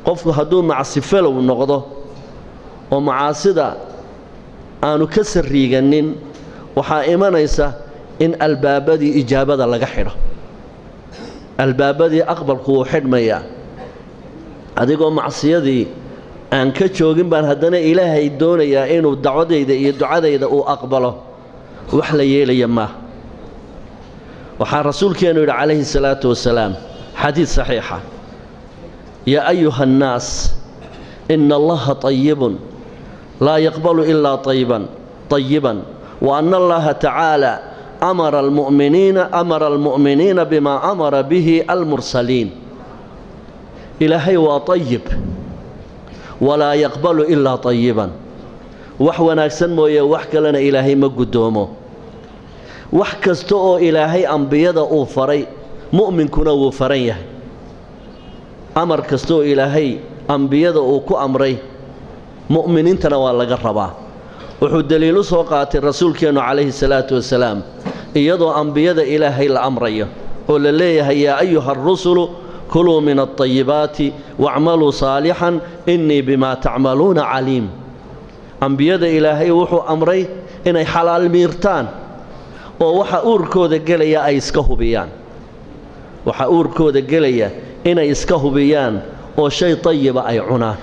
qofku hadduu macsifalow noqdo oo macaasida aanu ka sarriiganin waxaa imanaysa in albaabadii ijaabada laga xidho albaabadii aqbalku wuu xidhmayaa adigoo macsiyadii aan ka joogin baan haddana ilaahay doonayaa inuu dacwadayda iyo ducadayda uu aqbalo wax la yeelaya maaha waxaa rasuulkeennu yidhi calayhi salaatu wasalaam xadiid saxiixa yaa ayuha annaas ina allaha طayibun laa yaqbalu ilaa طayiban طayiban wa ana allaha tacaala amara almu'miniina amara almu'miniina bimaa amara bihi almursaliin ilaahay waa طayib walaa yaqbalu ilaa طayiban wax wanaagsan mooye wax kalena ilaahay ma guddoomo wax kasta oo ilaahay ambiyada uu faray mu'minkuna wuu faran yahay amar kasta oo ilaahay ambiyada uu ku amray mu'miniintana waa laga rabaa wuxuu deliil u soo qaatay rasuulkeennu calayhi salaatu wasalaam iyadoo ambiyada ilaahay la amrayo oo la leeyahay yaa ayuha arusulu kuluu min alطayibaati wacmaluu saalixan innii bimaa tacmaluuna caliim ambiyada ilaahay wuxuu amray inay xalaal miirtaan oo waxa uurkooda gelaya ay iska hubiyaan waxa uurkooda gelaya inay iska hubiyaan oo shay tayiba ay cunaan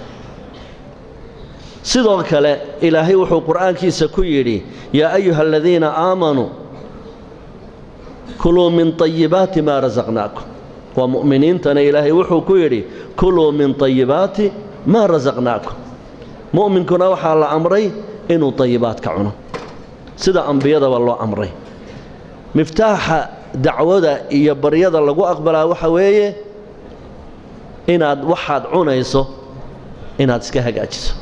sidoo kale ilaahay wuxuu qur'aankiisa ku yidhi yaa ayuha aladiina aamanuu kuluu min طayibaati maa rasaqnaakum waa mu'miniintana ilaahay wuxuu ku yidhi kuluu min طayibaati maa rasaqnaakum mu'minkuna waxaa la amray inuu طayibaadka cuno sida ambiyadaba loo amray miftaaxa dacwada iyo baryada lagu aqbalaa waxa weeye inaad waxaad cunayso inaad iska hagaajiso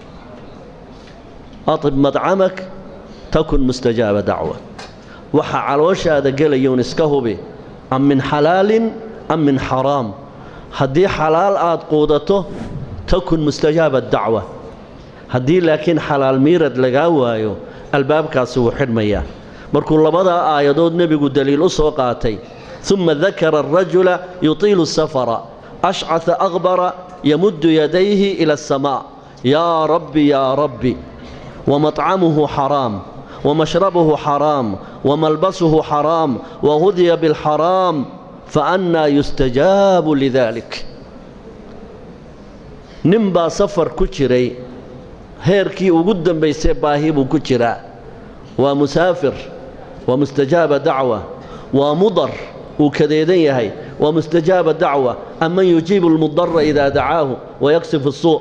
aطib madcamak takun mustajaaba dacwa waxa calooshaada gelayuun iska hubi am min xalaalin am min xaraam haddii xalaal aad quudato takun mustajaaba dacwa haddii laakiin xalaal miirad lagaa waayo albaabkaasi wuu xidhmayaa markuu labadaa aayadood nebigu deliil u soo qaatay uma dakara arajula yutiilu safara ashcata aqbara yamuddu yadayhi ila asamaa yaa rabbi yaa rabbi wamطcamuhu xaraam wamashrabuhu xaraam wamalbasuhu xaraam wahudiya biاlxaraam faannaa yustajaabu lidalik nin baa safar ku jiray heerkii ugu dambaysay baahi buu ku jiraa waa musaafir waa mustajaaba dacwa waa mudar uu kadeedan yahay waa mustajaaba dacwa aman yujiibu lmudara idaa dacaahu wayaksifu الsuu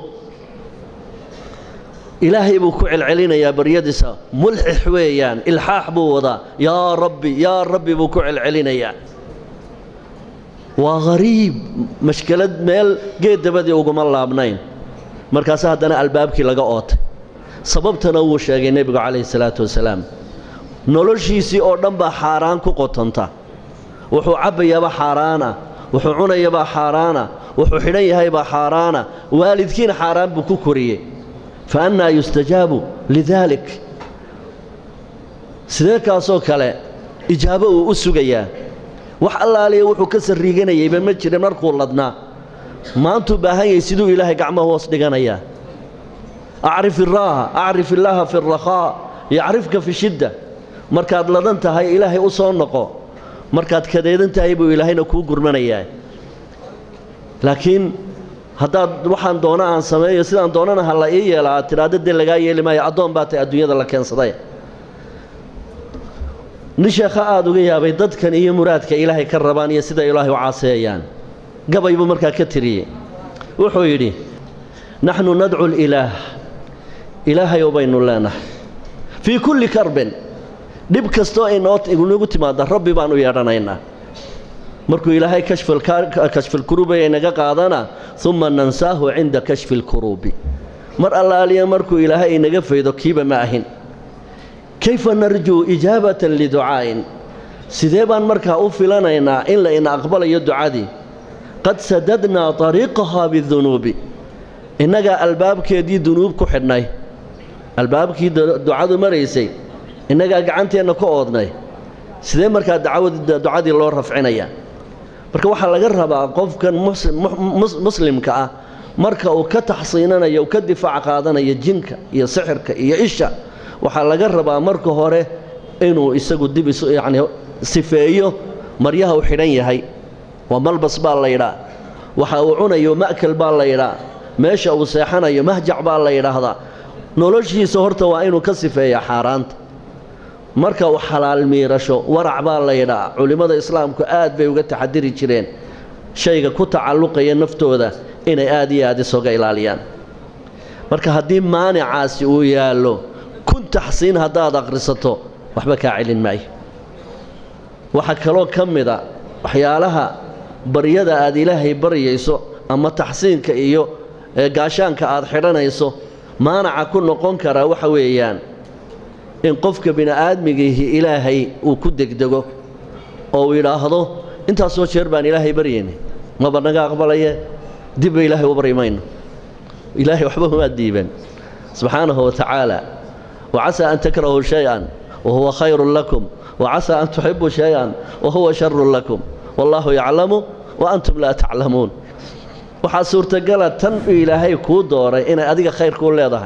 ilaahay buu ku celcelinayaa baryadiisa mulxix weeyaan ilxaax buu wadaa yaa rabbi yaa rabbi buu ku celcelinayaa waa hariib mashkelad meel geed dabadii uguma laabnayn markaase haddana albaabkii laga ootay sababtana wuu sheegay nebigu calayhi salaatu wasalaam noloshiisii oo dhan baa xaaraan ku qotonta wuxuu cabbayaabaa xaaraana wuxuu cunayabaa xaaraana wuxuu xidhan yahaybaa xaaraana waalidkiina xaaraan buu ku koriyey fa annaa yustajaabu lidaalik sidee kaasoo kale ijaabo uu u sugayaa wax allaaliya wuxuu ka sarriiganayayba ma jirin markuu ladnaa maantuu baahan yahay siduu ilaahay gacmaha hoos dhiganayaa acrif iraaha acrif illaaha fi alrakhaa yacrifka fi shidda markaad ladan tahay ilaahay u soo noqo markaad kadeedan tahay buu ilaahayna kuu gurmanayaa laakiin haddaad waxaan doona aan sameeyo sidaan doonana ha la ii yeela aad tidhaahdo dee lagaa yeeli maayo addoon baa tahay adduunyada la keensaday nin sheekha aada uga yaabay dadkan iyo muraadka ilaahay ka rabaan iyo sida ilaahay u caaseeyaan gabay buu markaa ka tiriyey wuxuu yidhi naxnu nadcu lilaah ilaahayow baynu leenahay fii kulli karbin dhib kastoo inoogu timaada rabbi baan u yeedhanaynaa markuu ilaahay kashfilkuruubi inaga qaadana uma nansaahu cinda kashfi lkuruubi mar allaaliya markuu ilaahay inaga faydo kiiba ma ahin kayfa narjuu ijaabatan liducaa'in sidee baan markaa u filanaynaa in la ina aqbalayo ducadii qad sadadnaa طariiqahaa bidunuubi innagaa albaabkeedii dunuub ku xidhnay albaabkii ducadu maraysay innagaa gacanteenna ku oodnay sidee markaa ducadii loo rafcinaya marka waxaa laga rabaa qofkan muslimka ah marka uu ka taxsiinanayo uu ka difaac qaadanayo jinka iyo sixirka iyo isha waxaa laga rabaa marka hore inuu isagu dib isu yacni sifeeyo maryaha uu xidhan yahay waa malbas baa la yidhaa waxa uu cunayo ma'kal baa la yidhaa meesha uu seexanayo mahjac baa la yidhaahdaa noloshiisa horta waa inuu ka sifeeyaa xaaraanta marka uu xalaal miirasho warac baa la yidhaa culimmada islaamku aad bay uga taxadiri jireen shayga ku tacalluqaya naftooda inay aad iyo aad isooga ilaaliyaan marka haddii maanicaasi uu yaallo kun taxsiin haddaad akhrisato waxba kaa celin maayo waxaa kaloo ka mida waxyaalaha baryada aad ilaahay baryayso ama taxsiinka iyo gaashaanka aad xidhanayso maanaca ku noqon karaa waxa weeyaan in qofka bini'aadmigiihi ilaahay uu ku degdego oo uu yidhaahdo intaasoo jeer baan ilaahay baryayna maba naga aqbalaye dibba ilaahay u baryi mayno ilaahay waxba umaa diiban subxaanahu wa tacaala wacasaa an takrahuu shay-an wa huwa khayrun lakum wacasaa an tuxibuu shay-an wa huwa sharun lakum wallaahu yaclamu wa antum laa taclamuun waxaa suurtagala tan uu ilaahay kuu dooray inay adiga khayr kuu leedahay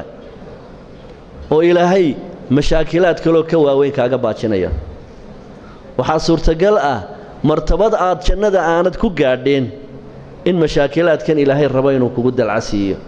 oo ilaahay mashaakilaad kaloo ka waaweyn kaaga baajinaya waxaa suurtagal ah martabad aad jannada aanad ku gaadheen in mashaakilaadkan ilaahay rabo inuu kugu dalcasiiyo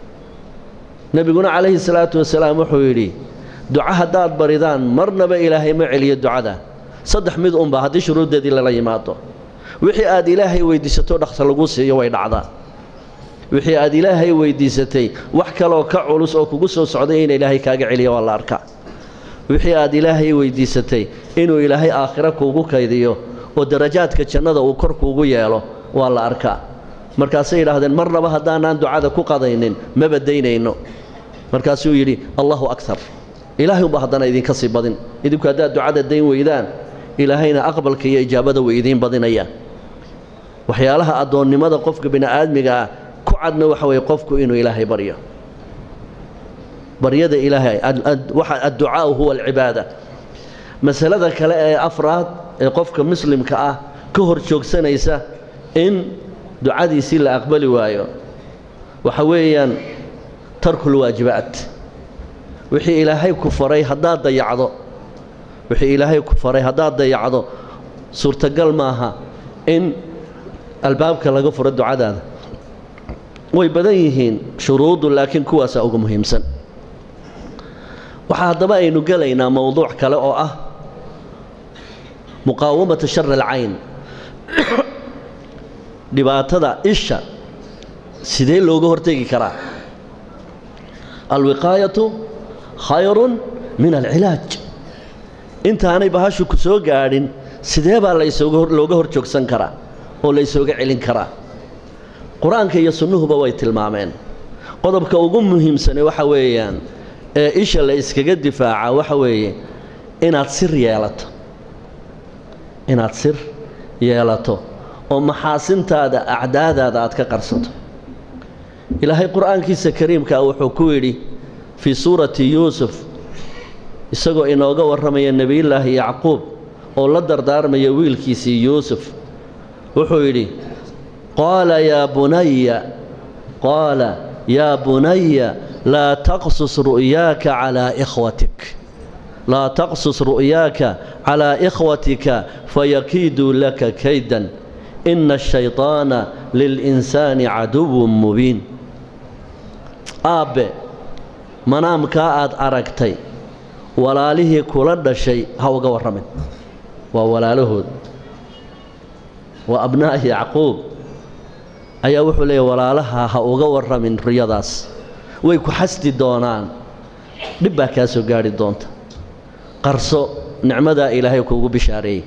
nebiguna calayhi salaatu wasalaam wuxuu yidhi duco haddaad baridaan marnaba ilaahay ma celiyo ducada saddex mid unba haddii shuruuddeedii lala yimaado wixii aad ilaahay weyddiisato dhaksa lagu siiyo way dhacdaa wixii aad ilaahay weyddiisatay wax kaloo ka culus oo kugu soo socday in ilaahay kaaga celiyo waa la arkaa wixii aad ilaahay weyddiisatay inuu ilaahay aakhiro kuugu kaydiyo oo darajaadka jannada uu kor kuugu yeelo waa la arkaa markaasay yidhaahdeen marnaba haddaanaan ducada ku qadaynin ma badaynayno markaasuu yidhi allahu akar ilaahay unba haddana idinka sii badin idinku haddaad ducada dayn weydaan ilaahayna aqbalka iyo ijaabada way idiin badinayaan waxyaalaha addoonnimada qofka bini'aadmiga ah ku cadna waxa weeye qofku inuu ilaahay baryo baryada ilaahay adducaau huwa alcibaada masalada kale ee afraad ee qofka muslimka ah ka hor joogsanaysa in ducadiisii la aqbali waayo waxa weeyaan tarkulwaajibaat wixii ilaahay ku faray haddaad dayacdo wixii ilaahay ku faray haddaad dayacdo suurtagal maaha in albaabka laga furo ducadaada way badan yihiin shuruudu laakiin kuwaasaa ugu muhiimsan waxaa haddaba aynu gelaynaa mowduuc kale oo ah muqaawamata shar alcayn dhibaatada isha sidee looga hortegi karaa alwiqaayatu khayrun min alcilaaj intaanay bahashu ku soo gaadhin sidee baa looga hor joogsan karaa oo laysooga celin karaa qur-aanka iyo sunnuhuba way tilmaameen qodobka ugu muhiimsane waxa weeyaan ee isha la iskaga difaaca waxa weeye inaad sir yeelato inaad sir yeelato oo maxaasintaada acdaadaada aad ka qarsato ilaahay qur-aankiisa kariimkaa wuxuu ku yidhi fii suurati yuusuf isagoo inooga warramaya nebiyullaahi yacquub oo la dardaarmaya wiilkiisii yuusuf wuxuu yidhi qaala yaa bunaya qaala yaa bunaya laa taqsus ru'yaaka calaa ikhwatik laa taqsus ru'yaaka calaa ikhwatika fayakiiduu laka kaydan ina ashayطaana lilinsaani caduwun mubiin aabbe manaamkaa aad aragtay walaalihii kula dhashay ha uga warramin waa walaalahood waa abnaa'i yacquub ayaa wuxuu leeyahy walaalaha ha uga warramin riyadaas way ku xasdi doonaan dhib baa kaa soo gaadhi doonta qarso nicmadaa ilaahay kuugu bishaareeyey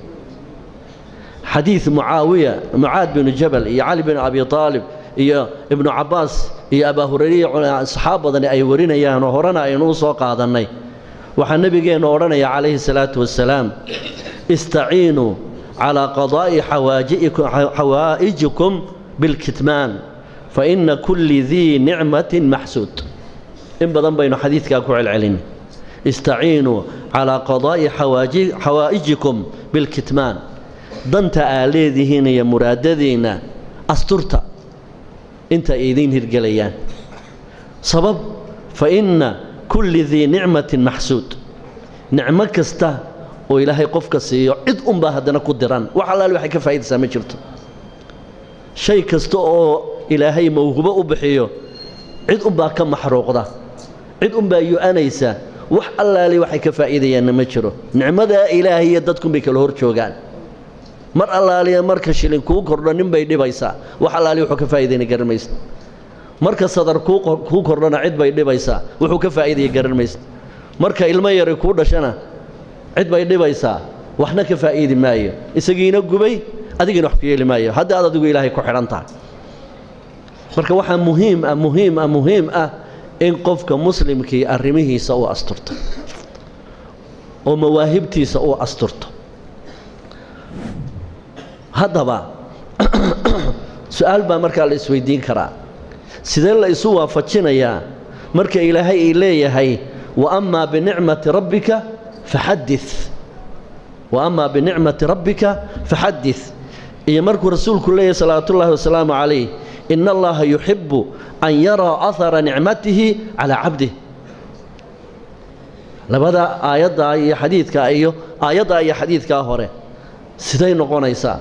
xadiid mucaawiya mucaad binu jabal iyo cali binu abi aalib iyo ibnu cabbaas iyo abaa hurayre saxaab badani ay warinayaan oo horena aynu u soo qaadannay waxaa nebigeennu odhanaya calayhi salaatu wasalaam istaciinuu calaa qadaa'i xawaa'ijikum bilkitmaan fa inna kulli dii nicmatin maxsuud in badan baynu xadiidkaa ku celcelin istaciinuu calaa qadaa'i xawaa'ijikum bilkitmaan danta aa leedihiin iyo muraadadiinna asturta inta ay idiin hirgelayaan sabab fa inna kulli dii nicmatin maxsuud nicmo kasta oo ilaahay qofka siiyo cid unbaa haddana ku diran wax allaale waxay ka faa'idaysaa ma jirto shay kasta oo ilaahay mawhubo u bixiyo cid unbaa ka maxruuqda cid unbaa yu-anaysa wax allaale waxay ka faa'iidayaanna ma jiro nicmadaa ilaahay iyo dadkunbay kala hor joogaan mar allaaliya marka shilin kuu kordho nin bay dhibaysaa wax allaaliya wuxuu ka faa'iidayna garan maysa marka sadar kuu kordhona cid bay dhibaysaa wuxuu ka faa'iidaya garan maysa marka ilmo yari kuu dhashana cid bay dhibaysaa waxna ka faa'iidi maayo isagiina gubay adigiina wax ku yeeli maayo hadda aad adigu ilaahay ku xidhan tahay marka waxaa muhiim ah muhiim ah muhiim ah in qofka muslimkii arrimihiisa uu asturto oo mawaahibtiisa uu asturto haddaba su-aal baa markaa la isweydiin karaa sidee la isu waafajinayaa marka ilaahay ay leeyahay wa amaa binicmati rabbika faxadid wa amaa binicmati rabbika faxadid iyo markuu rasuulku leeyahay salawaatu ullaahi wasalaamu calayh ina allaha yuxibu an yaraa ahara nicmatihi calaa cabdih labada aayaddaa iyo xadiidkaa iyo aayaddaa iyo xadiidkaa hore siday noqonaysaa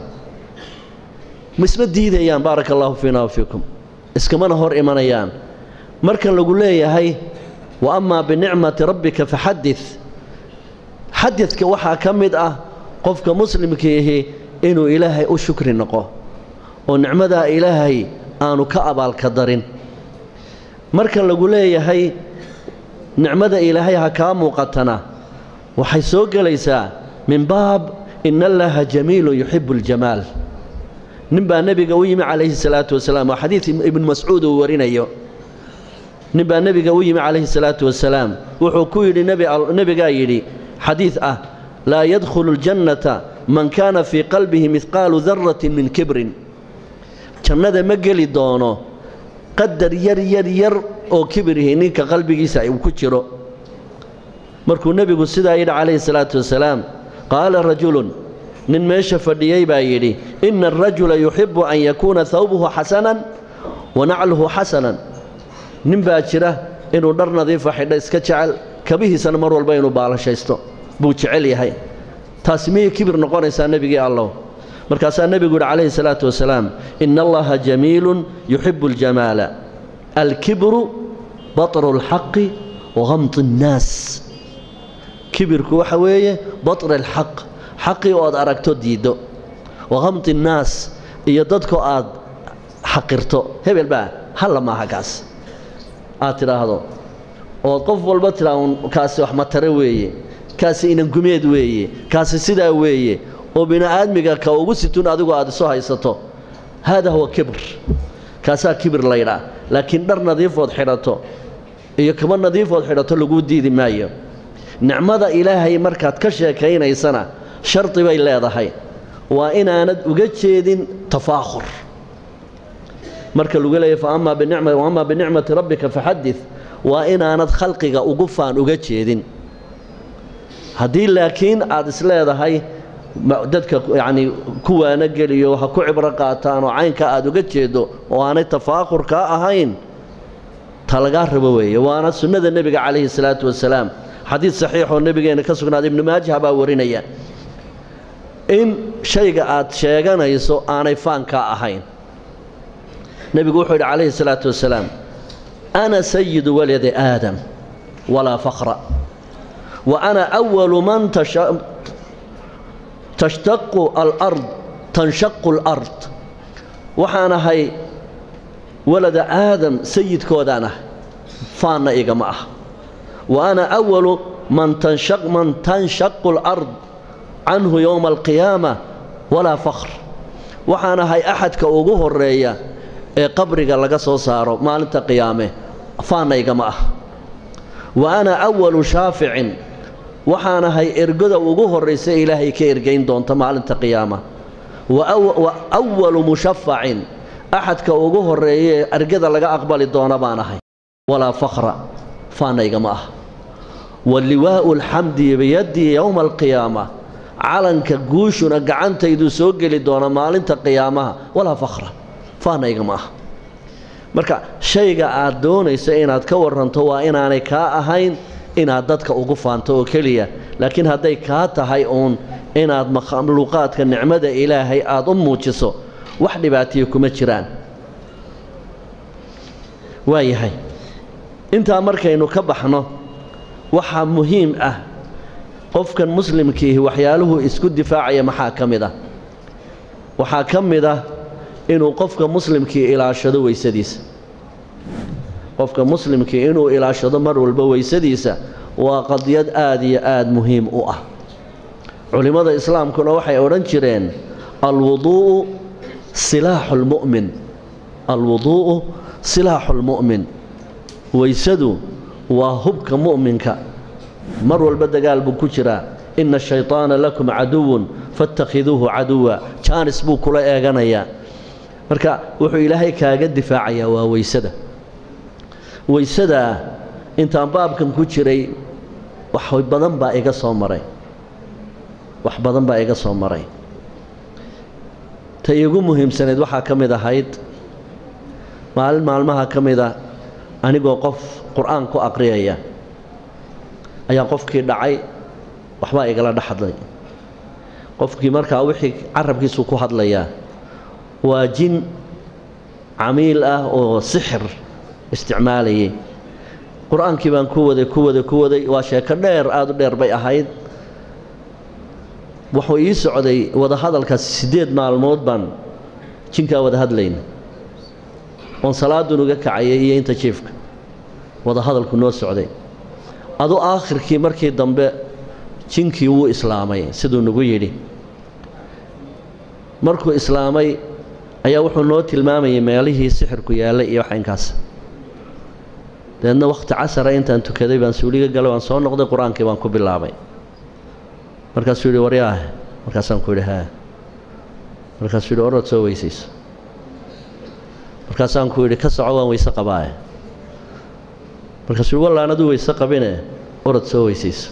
ma isma diidayaan baaraka allahu fiina wa fiikum iskamana hor imanayaan markan lagu leeyahay wa amaa binicmati rabbika faxadid xadidka waxaa ka mid ah qofka muslimkiihi inuu ilaahay u shukri noqo oo nicmadaa ilaahay aanu ka abaalka darin marka lagu leeyahay nicmada ilaahay ha kaa muuqatana waxay soo gelaysaa min baab ina allaha jamiilun yuxibu اljamaal nin baa nebiga u yimi calayhi salaatu wasalaam waa xadiid ibnu mascuud uu warinayo nin baa nebiga u yimi calayhi salaatu wasalaam wuxuu ku yidhi nebigaa yidhi xadiid ah laa yadkhulu اljannata man kaana fii qalbihi midqaalu daratin min kibrin jannada ma geli doono qadar yar yar yar oo kibirihi ninka qalbigiisa uu ku jiro markuu nebigu sidaa yidhi calayhi salaatu wasalaam qaala rajulun nin meesha fadhiyey baa yidhi ina arajula yuxibu an yakuuna hawbuhu xasanan wa nacluhu xasanan nin baa jira inuu dhar nadiifa xidha iska jecel kabihiisana mar walba inuu baalashaysto buu jecel yahay taasi miyay kibir noqonaysaa nebigii allow markaasaa nebigu yidhi calayhi salaatu wasalaam ina allaha jamiilun yuxibu aljamaala alkibru batru اlxaqi wahamti اnnaas kibirku waxa weeye batri alxaq xaqii ood aragto diiddo wahamti اnnaas iyo dadko aad xaqirto hebel baa halla maaha kaas aad tidhaahdo ood qof walba tidhaa un kaasi wax matare weeye kaasi inangumeed weeye kaasi sidaa weeye oo bini'aadmiga ka ugu situn adigu aad isu haysato haada huwa kibr kaasaa kibir laydhaa laakiin dhar nadiifood xidhato iyo kaba nadiifood xidhato laguu diidi maayo nicmada ilaahay markaad ka sheekaynaysana shardi bay leedahay waa inaanad uga jeedin tafaakhur marka lagu leeyahy amaa binicmati rabbika faxadid waa inaanad khalqiga ugu faan uga jeedin haddii laakiin aad isleedahay dadka yacnii kuwaana geliyo ha ku cibro qaataan oo caynka aad uga jeeddo oo aanay tafaakhur kaa ahayn ta lagaa rabo weeye waana sunnada nebiga calayhi salaatu wasalaam xadiid saxiixoo nebigeenna ka sugnaaday ibnu maajah baa warinaya in shayga aad sheeganayso aanay faankaa ahayn nebigu wuxuu yidhi calayhi salaatu wasalaam ana sayidu waladi aadam walaa fakhra wa ana awalu man tashtaqu alard tanshaqu alard waxaan ahay walada aadam sayidkoodaan ah faanna igama ah wa ana awalu man tanshaqu alard canhu yowma alqiyaama walaa fakhr waxaan ahay axadka ugu horeeya ee qabriga laga soo saaro maalinta qiyaame faanna igama ah wa ana awalu shaaficin waxaan ahay ergoda ugu horraysa ilaahay ka ergayn doonta maalinta qiyaama wa awalu mushafacin axadka ugu horreeya ee ergada laga aqbali doona baan ahay walaa fakhra faanna igama ah wa liwaa'u alxamdi biyadii yowma alqiyaama calanka guushuna gacantaydu soo geli doona maalinta qiyaamaha walaa fakhra faanna igama ah marka shayga aad doonayso inaad ka waranto waa inaanay kaa ahayn inaad dadka ugu faanto oo keliya laakiin hadday kaa tahay uun inaad makhluuqaadka nicmada ilaahay aada u muujiso wax dhibaatiya kuma jiraan waayahay intaa markaynu ka baxno waxaa muhiim ah qofkan muslimkiihi waxyaaluhu isku difaacaya maxaa ka mid ah waxaa ka mid ah inuu qofka muslimkii ilaashado weysadiisa qofka muslimkii inuu ilaashado mar walba weysadiisa waa qadiyad aada iyo aada muhiim u ah culimmada islaamkuna waxay odhan jireen alwuduu'u silaaxu lmu'min alwuduu'u silaaxu lmu'min weysadu waa hubka mu'minka mar walba dagaal buu ku jiraa ina ashayطaana lakum caduwun faاtakhiduuhu caduwa jaanis buu kula eeganayaa marka wuxuu ilaahay kaaga difaacayaa waa weysada weysadaa intaan baabkan ku jiray wax badan baa iga soo maray wax badan baa iga soo maray ta iigu muhiimsaneed waxaa ka mid ahayd maalin maalmaha ka mid a anigoo qof qur-aan ku aqriyaya ayaa qofkii dhacay waxbaa igala dhex hadlay qofkii markaa wixii carabkiisu ku hadlayaa waa jin camiil ah oo sixir isticmaalayay qur-aankii baan ku waday ku waday ku waday waa sheeko dheer aada u dheer bay ahayd wuxuu ii socday wadahadalkaas siddeed maalmood baan jinkaa wada hadlayna oon salaadun uga kacayay iyo inta jiifka wadahadalku noo socday adu aakhirkii markii dambe jinkii wuu islaamay siduu nagu yidhi markuu islaamay ayaa wuxuu noo tilmaamayay meelihii sixirku yaallay iyo wax inkaas dabeedna wakhti casara intaan tukaday baan suuliga galay waan soo noqday qur-aankii baan ku bilaabay markaasuu yidhi waryaah markaasaan ku yidhi haa markaasuu yidhi orod soo weysayso markaasaan ku yidhi ka soco waan weyse qabaaye markaasuu yidhi wallaan aduu weyse qabine orod soo weysayso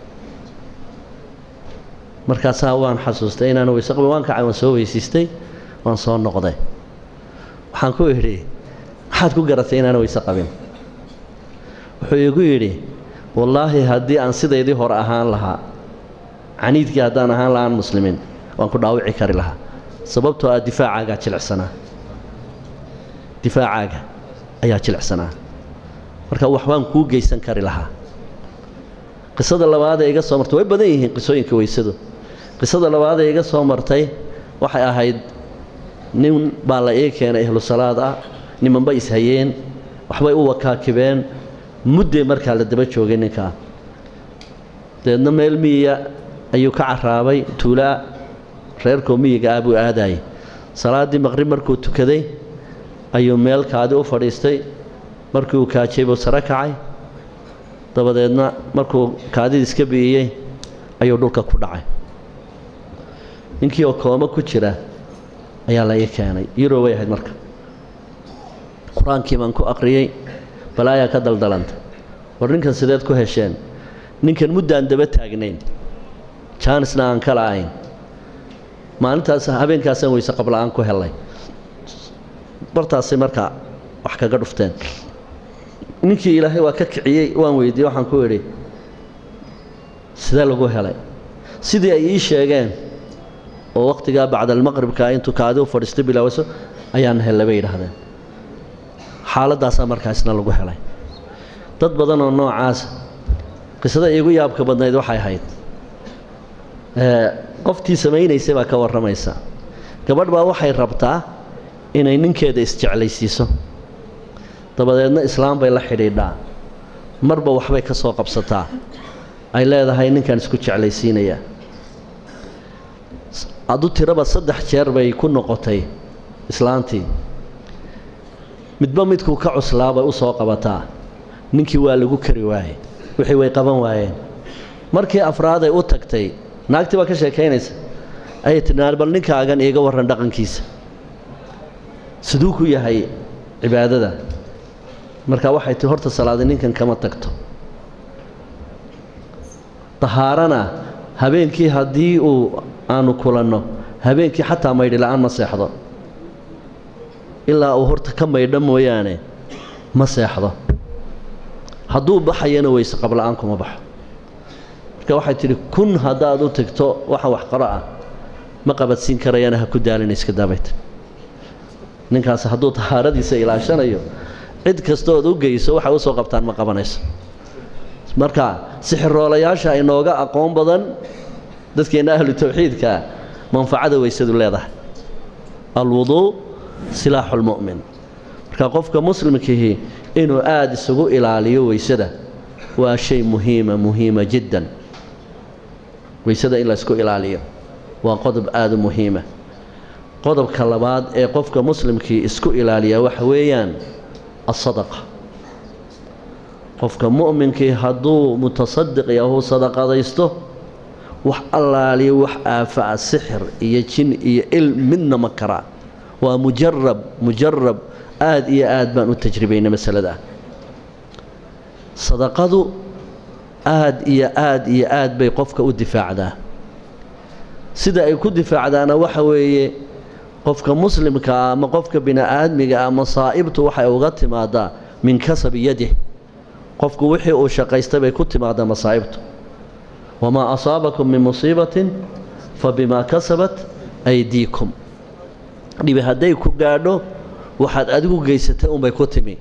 markaasaa waan xasuustay inaan weyse qabin waan kacay waan soo weysiistay waan soo noqday waxaan ku idhi maxaad ku garatay inaan weyse qabin wuxuu igu yidhi wallaahi haddii aan sidaydii hore ahaan lahaa caniidkii haddaan ahaan lahaan muslimiin waan ku dhaawici kari lahaa sababtoo ah difaacaagaa jilicsanaa difaacaaga ayaa jilicsanaa marka wax baan kuu geysan kari lahaa qisada labaadee iga soo martay way badan yihiin qisooyinka weysadu qisada labaadee iga soo martay waxay ahayd nin baa la ii keenay ehlu salaad ah nimanba ishayeen waxbay u wakaakibeen muddee markaa la daba joogay ninkaa dabeedna meel miyiga ayuu ka caraabay tuulaa reerkoo miyiga ah buu aadayay salaaddii maqrib markuu tukaday ayuu meel kaadi u fadhiistay markii uu kaajay buu sare kacay dabadeedna markuu kaadida iska bi'iyey ayuu dhulka ku dhacay ninkii oo kooma ku jira ayaa la ii keenay yuroo way ahayd marka qur-aankii baan ku aqriyey balaayaa ka daldalanta war ninkan sideed ku hesheen ninkan muddaan daba taagnayn jaanisna aan ka la'ayn maalintaas habeenkaasaan weyse qabla-aan ku helay bartaasay markaa wax kaga dhufteen ninkii ilaahay waa ka kiciyey waan weydiiyey waxaan ku idhi sidee lagu helay sidii ay ii sheegeen oo wakhtigaa bacdalmaqribka intuu kaadi u fadhiistay bilaawayso ayaan hellay bay yidhaahdeen xaaladdaasaa markaa isna lagu helay dad badan oo noocaas qisada iigu yaabka badnayd waxay ahayd qoftii samaynaysay baa ka warramaysa gabadh baa waxay rabtaa inay ninkeeda isjeclaysiiso dabadeedna islaam bay la xidhiidhaa marba waxbay ka soo qabsataa ay leedahay ninkan isku jeclaysiinayaa adu tiraba saddex jeer bay ku noqotay islaantii midba midkuu ka cuslaabay u soo qabataa ninkii waa lagu kari waayey wixii way qaban waayeen markii afraaday u tagtay naagtii baa ka sheekaynaysa ayay tidhi bal ninkaagan iiga warran dhaqankiisa siduu ku yahay cibaadada marka waxay tii horta salaada ninkan kama tagto dahaarana habeenkii haddii uu aanu kulanno habeenkii xataa maydhi la-aan ma seexdo ilaa uu horta ka maydho mooyaane ma seexdo hadduu baxayana weyse qabla-aan kuma baxo marka waxay tidhi kun haddaad u tagto waxa wax qaro ah ma qabadsiin karayana ha ku daalina iska daabayta ninkaas hadduu tahaaradiisa ilaashanayo cid kastood u geyso waxay usoo qabtaan ma qabanayso marka sixiroolayaasha inooga aqoon badan dadkeenna ahlu tawxiidka manfacada weysadu leedahay alwuduu silaaxu lmu'min marka qofka muslimkiihi inuu aada isugu ilaaliyo weysada waa shay muhiima muhiima jiddan weysada in laysku ilaaliyo waa qodob aada u muhiima qodobka labaad ee qofka muslimkii isku ilaaliyaa waxa weeyaan asadaqa qofka mu'minkii hadduu mutasadiq yahu sadaqadaysto wax allaaliyo wax aafa'a sixir iyo jin iyo il midna ma karaa waa mujarab mujarab aada iyo aad baan u tajribaynay masalada sadaqadu aada iyo aada iyo aad bay qofka u difaacdaa sida ay ku difaacdaana waxa weeye qofka muslimkaa ama qofka bini-aadmiga ah masaa'ibtu waxay uga timaadaa min kasabi yadih qofku wixii uu shaqaystay bay ku timaadaa masaa'ibtu wamaa asaabakum min musiibatin fa bimaa kasabat aydiikum dhibi hadday ku gaadho waxaad adigu geysatay unbay ku timi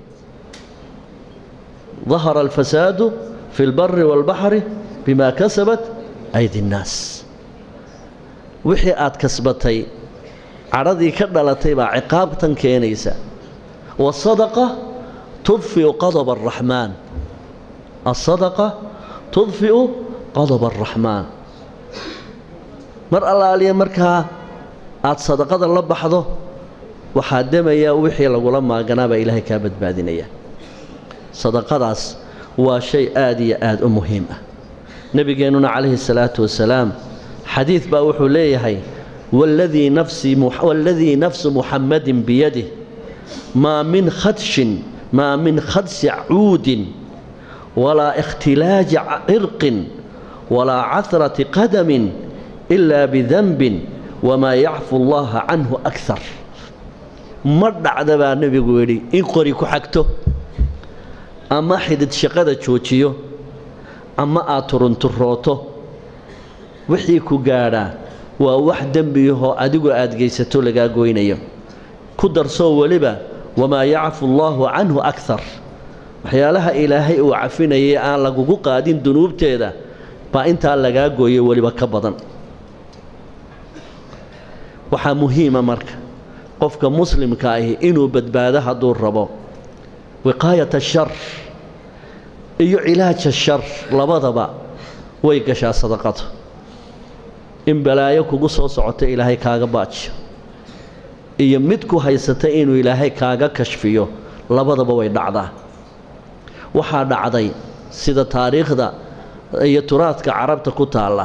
dahara alfasaadu fi lbari waalbaxri bimaa kasabat aydi nnaas wixii aad kasbatay cadhadii ka dhalatay baa ciqaabtan keenaysa wasadaqa tudfiu qadaba araxmaan asadaqa tudfiu qadaba araxmaan mar allaaliya markaa aad sadaqada la baxdo waxaa demaya wixii lagula maaganaabaa ilaahay kaa badbaadinaya sadaqadaas waa shay aada iyo aada u muhiim ah nebigeennuna calayhi salaatu wasalaam xadiid baa wuxuu leeyahay waladii nafswaladii nafsu muxammadin biyadih maa min khadshin maa min khadsi cuudin walaa ikhtilaaji cirqin walaa cahrati qadamin ilaa bidanbin wamaa yacfu allaha canhu akar ma dhacda baa nebigu yidhi in qori ku xagto ama xidid shaqada joojiyo ama aad turunturooto wixii ku gaadhaa waa wax dembiyahoo adigu aad geysato lagaa goynayo ku darsoo weliba wamaa yacfu allaahu canhu akar waxyaalaha ilaahay uu cafinayay aan lagugu qaadin dunuubteeda baa intaa lagaa gooyo weliba ka badan waxaa muhiima marka qofka muslimka ahi inuu badbaado hadduu rabo wiqaayat ashar iyo cilaaja shar labadaba way gashaa sadaqada in balaayo kugu soo socota ilaahay kaaga baajiyo iyo mid ku haysata inuu ilaahay kaaga kashfiyo labadaba way dhacdaa waxaa dhacday sida taariikhda iyo turaadka carabta ku taalla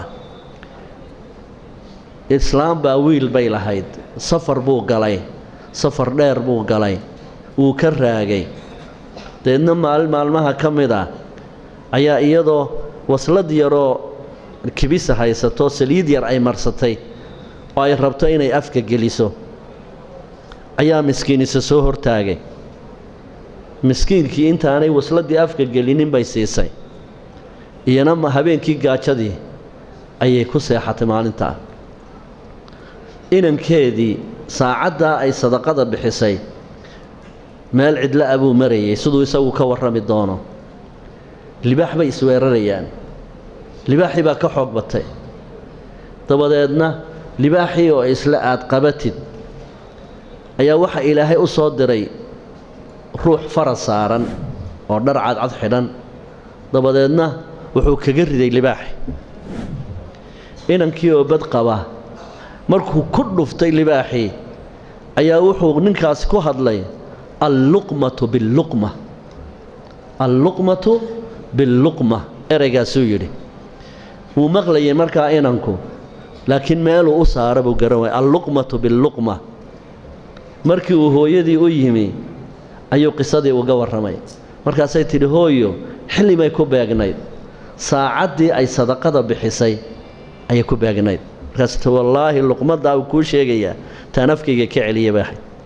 islaam baa wiil bay lahayd safar buu galay safar dheer buu galay wuu ka raagay deedna maalin maalmaha ka mid ah ayaa iyadoo waslad yaroo kibisa haysato saliid yar ay marsatay oo ay rabto inay afka geliso ayaa miskiinisa soo hortaagay miskiinkii intaanay wasladii afka gelinin bay siisay iyana habeenkii gaajadii ayay ku seexatay maalintaa inankeedii saacaddaa ay sadaqada bixisay meel cidla a buu marayay siduu isagu ka warrami doono libaax bay isweerarayaan libaaxii baa ka xoog batay dabadeedna libaaxii oo isla aad qabatid ayaa waxaa ilaahay u soo diray ruux fara saaran oo dhar cadcad xidhan dabadeedna wuxuu kaga riday libaaxi inankii oo bad qaba markuu ku dhuftay libaaxii ayaa wuxuu ninkaasi ku hadlay alluqmatu billuqma alluqmatu billuqma ereygaasuu yidhi wuu maqlayay markaa inanku laakiin meeluu u saara buu garan waaya alluqmatu billuqma markii uu hooyadii u yimi ayuu qisadii uga warramay markaasay tidhi hooyo xillimay ku beegnayd saacaddii ay sadaqada bixisay ayay ku beegnayd markaas ti wallaahi luqmaddaa uu kuu sheegayaa taan afkayga ka celiya baahay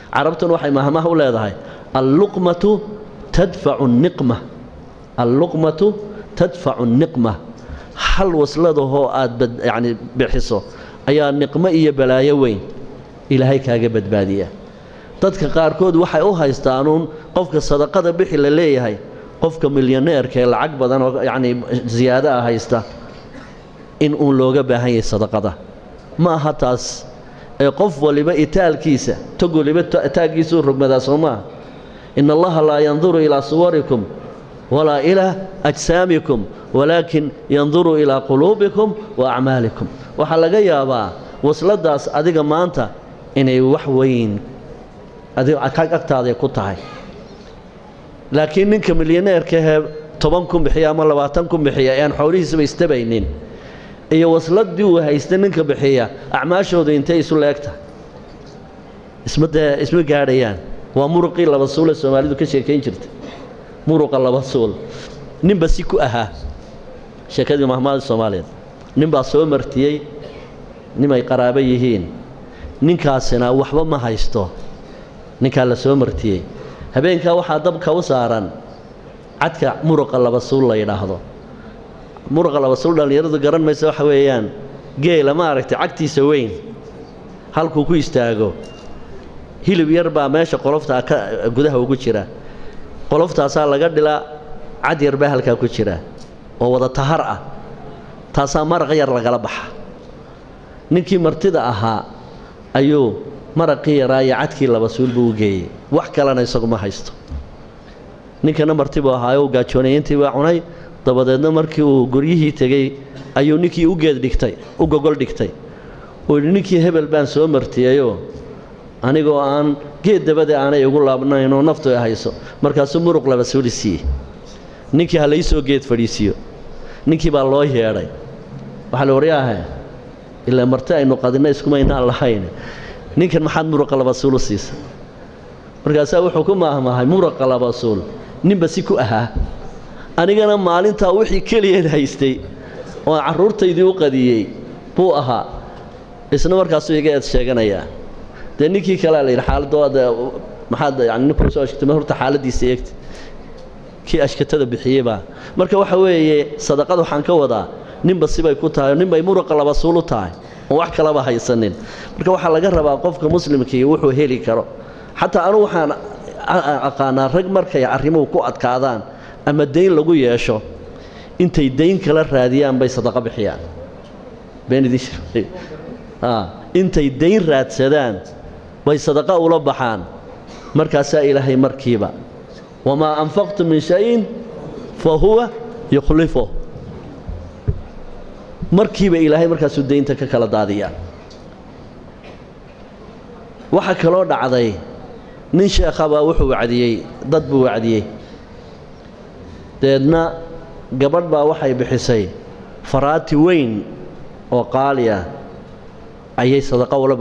carabtuna waxay mahmaha u leedahay alluqmatu tadfacu niqma alluqmatu tadfacu niqma hal wasladahoo aad yacni bixiso ayaa niqmo iyo balaayo weyn ilaahay kaaga badbaadiya dadka qaarkood waxay u haystaanuun qofka sadaqada bixi la leeyahay qofka milyaneerka ee lacag badan oo yacnii siyaado ah haysta in uun looga baahan yahay sadaqada ma aha taas ee qof waliba itaalkiisa tog waliba taaggiisuu rogmadaa soo maaha in allaha laa yanduru ilaa suwarikum walaa ilaa ajsaamikum walaakin yanduru ilaa quluubikum wa acmaalikum waxaa laga yaabaa wasladaas adiga maanta inay wax weyn agtaaday ku tahay laakiin ninka milyaneerkahee toban kun bixiya ama labaatan kun bixiya ee aan xoolihiisaba istabaynin iyo wasladii uu haysta ninka bixiya acmaashoodu intay isu leegta isma dee isma gaadhayaan waa muruqii laba suule soomaalidu ka sheekayn jirta muruqa laba suul ninba si ku ahaa sheekadii mahmaada soomaaliyeed ninbaa soo martiyey nimay qaraabo yihiin ninkaasina waxba ma haysto ninkaa la soo martiyey habeenkaa waxaa dabka u saaran cadka muruqa laba suul la yidhaahdo muruqa laba suul dhallinyaradu garan maysa waxa weeyaan geela ma aragtay cagtiisa weyn halkuu ku istaago hilib yar baa meesha qoloftaa ka gudaha ugu jira qoloftaasaa laga dhilaa cad yar baa halkaa ku jira oo wada tahar ah taasaa maraq yar lagala baxa ninkii martida ahaa ayuu maraqii yaraa iyo cadkii laba suul buu u geeyey wax kalena isagu ma haysto ninkana martibuu ahaayo u gaajoonayintii baa cunay dabadeedna markii uu guryihii tegey ayuu ninkii u geed dhigtay u gogol dhigtay uu yidhi ninkii hebel baan soo martiyeyoo anigoo aan geed dabade aanay igu laabnaynoo naftu ay hayso markaasuu muruq laba suuli siiyey ninkii ha laysoo geed fadhiisiiyo ninkii baa loo yeedhay waxaa la waryaahe ilaa marti aynu qadinna iskumaynaan lahayn ninkan maxaad muruqa laba suul u siisa markaasaa wuxuu ku maahmaahay muruqa laba suul ninba si ku ahaa anigana maalintaa wixii keliyeed haystay oo carruurtaydii u qadiyey buu ahaa isna markaasuu iga eed sheeganayaa dee ninkii kalea la yidhi xaaladda maxaad yani ninkuu soo ashkatay ma horta xaaladdiisa eegta kii ashkatada bixiyeybaa marka waxa weeye sadaqad waxaan ka wadaa ninba sibay ku tahay ninbay muruqa laba suul u tahay oon wax kalaba haysanin marka waxaa laga rabaa qofka muslimkii wuxuu heli karo xataa anugu waxaan aqaanaa rag markay arrimuhu ku adkaadaan ama dayn lagu yeesho intay dayn kala raadiyaan bay sadaqo bixiyaan intay dayn raadsadaan bay sadaqo ula baxaan markaasaa ilaahay markiiba wamaa anfaqtu min shayin fa huwa yukhlifu markiiba ilaahay markaasuu daynta ka kala daadiyaa waxaa kaloo dhacday nin sheekhabaa wuxuu wacdiyey dad buu wacdiyey deedna gabadh baa waxay bixisay faraati weyn oo qaali ah ayay sadaqo ula